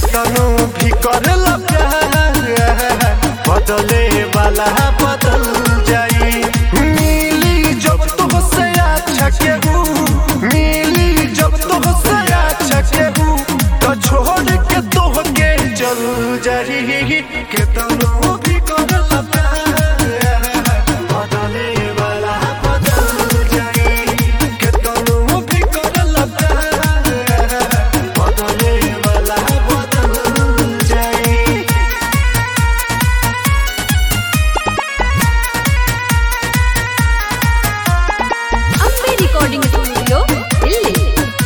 केतनो भी करला प्यार बदले वाला बदल जाई मिली जब तुमसे अच्छा केहू मिली जब तुमसे अच्छा केहू तो छोड़ के तोहके चल जाई केतनो भी करला प्यार बदले वाला बदल जाई केतनो भी करला प्यार बदले वाला बदल जाई ಅಂಬೆ ರೆಕಾರ್ಡಿಂಗ್ ಸ್ಟುಡಿಯೋ ಇಲ್ಲಿ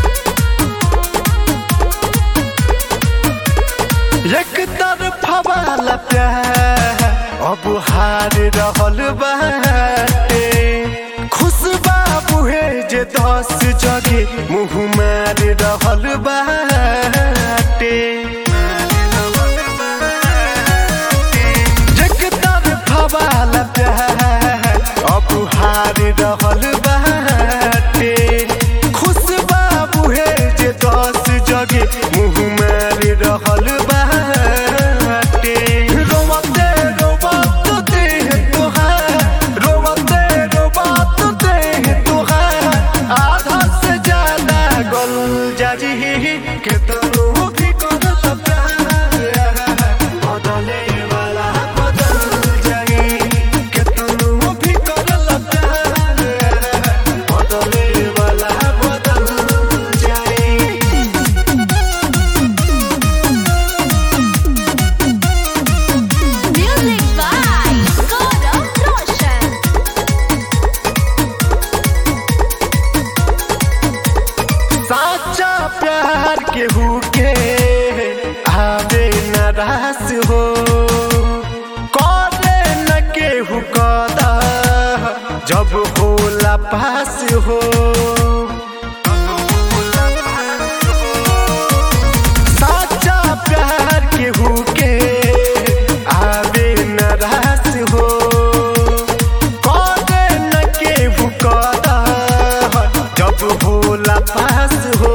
एक तरफा वाला प्यार अब हार रहल बाटे खुश बाबू है जे दस जगे मुँह मार रहल बाटे एक तरफा वाला प्यार अब हार रहल बाटे खुश बाबू है जे दस जगे मुँह मार रहल बाटे रोवते रोवत देह तोहार रोवते रोवत देह तोहार आधा से ज्यादा गल जाजी केतनो भी करल प्यार बदले वाला बदल जाई केतनो भी करल प्यार बदले वाला बदल जाई ಮ್ಯೂಸಿಕ್ ಬೈ ಗೌರವ್ ರೋಷನ್ साचा प्यार केहू के आवे न रास हो करे न केहू कदा जब होला पास हो साचा प्यार केहू के आवे न रास हो करे न केहू कदा जब होला पास हो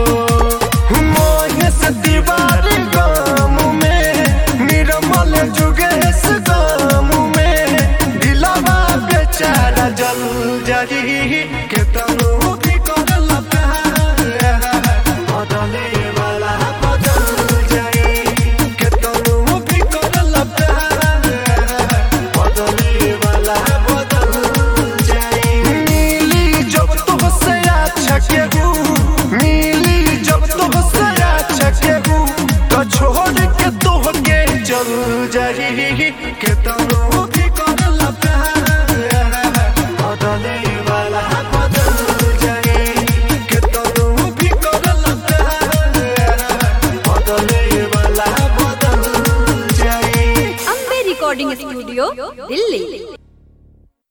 मोहेश दीवार गाम में निर्मल जुगेश गाम में दिलवा बेचारा जल जाई केतनो भी करल प्यार बदले वाला बदल जाई केतनो भी करल प्यार बदले वाला बदल जाई मिली जब तुमसे अच्छा केहू मिली जब तुमसे अच्छा केहू तो छोड़ के तोहके चल जाई केतनो भी करल प्यार बदले वाला बदल जाई केतनो भी करल प्यार बदले वाला बदल जाई ಅಂಬೆ ರೆಕಾರ್ಡಿಂಗ್ ಸ್ಟುಡಿಯೋ ಇಲ್ಲಿ